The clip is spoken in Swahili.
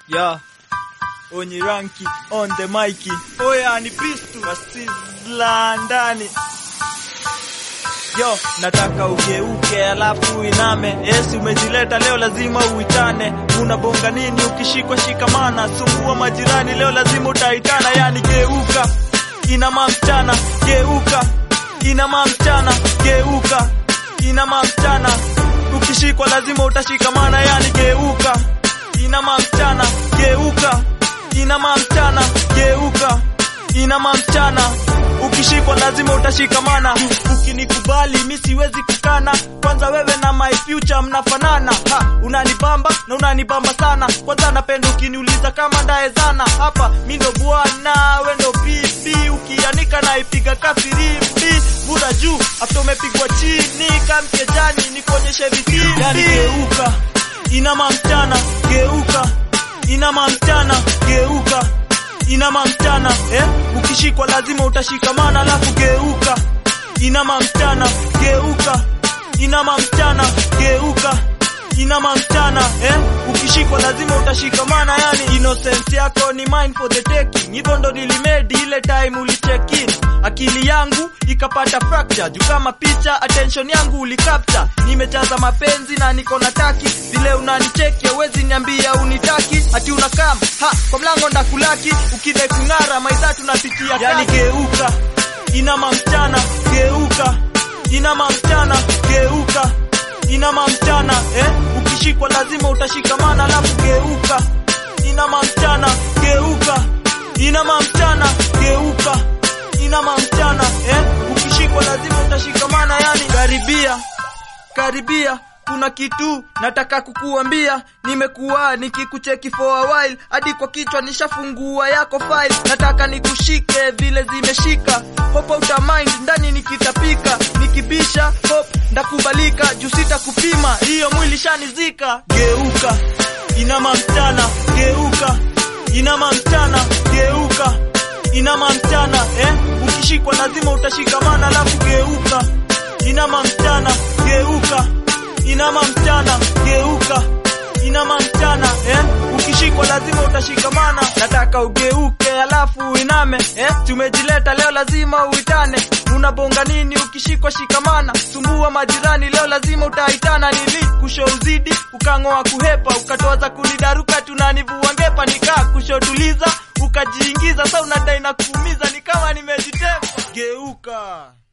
ya onye ranki on the mic oya ni pistu wasizla ndani yo nataka ugeuke alafu iname esi umejileta leo lazima uitane unabonga nini ukishikwa shikamana sumbua majirani leo lazima utaitana yani geuka inama mchana geuka inama mchana geuka inama mchana ukishikwa lazima utashikamana yani geuka inama mchana geuka inama mchana geuka inama mchana ukishikwa lazima utashikamana ukinikubali mi siwezi kukana kwanza wewe na my future mnafanana ha, unanibamba na unanibamba sana kwanza napenda ukiniuliza kama ndaezana hapa mi ndo bwana we ndo bibi ukianika naipiga kafirimbi buda juu afta umepigwa chini kamkejani nikuonyeshe vitimbi yani geuka inama mchana geuka inama mchana geuka inama mchana eh? ukishikwa lazima utashikamana alafu geuka inama mchana geuka inama mchana geuka inama mchana eh? ukishikwa lazima utashikamana yani innocence yako ni mine for the taking hivyo ndo nilimedi ile time ulicheck in akili yangu ikapata fracture juu kama picha attention yangu ulicapture nimejaza mapenzi na niko na taki vile unanicheki hawezi niambia unitaki ati unakam ha kwa mlango ndakulaki ukidai kung'ara maidha tunapitia yani geuka inama mchana geuka inama mchana geuka inama mchana eh? ukishikwa lazima utashikamana alafu geuka inama mchana geuka inama mchana geuka inama mchana eh? ukishikwa lazima utashikamana yani karibia karibia kuna kitu nataka kukuambia nimekuwa nikikucheki for a while hadi kwa kichwa nishafungua yako file nataka nikushike vile zimeshika hope uta mind ndani nikitapika nikibisha hope ndakubalika juu sitakupima hiyo mwili shanizika geuka inama mchana geuka inama mchana geuka inama mchana eh? ukishikwa lazima utashikamana alafu geuka inama mchana geuka inama mchana geuka inama mchana eh? ukishikwa lazima utashikamana nataka ugeuke alafu uiname eh? tumejileta leo lazima uitane unabonga nini ukishikwa shikamana sumbua majirani leo lazima utaitana nili kusho uzidi ukang'oa kuhepa ukatoaza kunidaruka tunanivua ngepa nikaa kushotuliza ukajiingiza sa unadai na kuumiza ni kama nimejitepa geuka